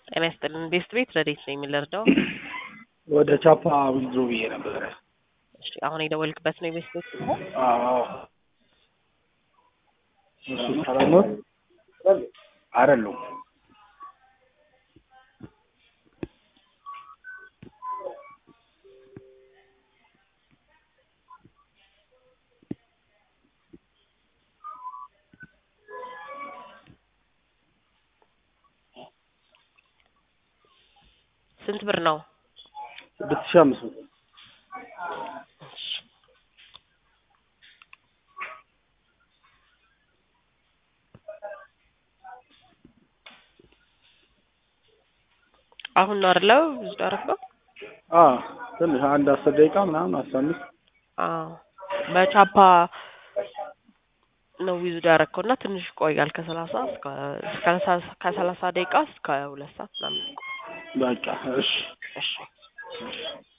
ጤና ይስጥልን። ቤስት ቤት ረዴት ነው የሚለርዳው? ወደ ቻፓ ዊዝድሮ ብዬ ነበረ። እሺ አሁን የደወልክበት ነው የቤስት ቤት ስልክ? አዎ እሱ ሰላም ነው አይደሉም። ስንት ብር ነው? ስድስት ሺህ አምስት መቶ አሁን ነው አይደለ? ብዙ አረፈው? አዎ ትንሽ አንድ አስር ደቂቃ ምናምን አስራ አምስት አዎ በቻፓ ነው ዊዝድ ያደረከው እና ትንሽ ይቆያል ከሰላሳ እስከ ከሰላሳ ደቂቃ እስከ ሁለት ሰዓት ምናምን ይቆያል። በቃ እሺ እሺ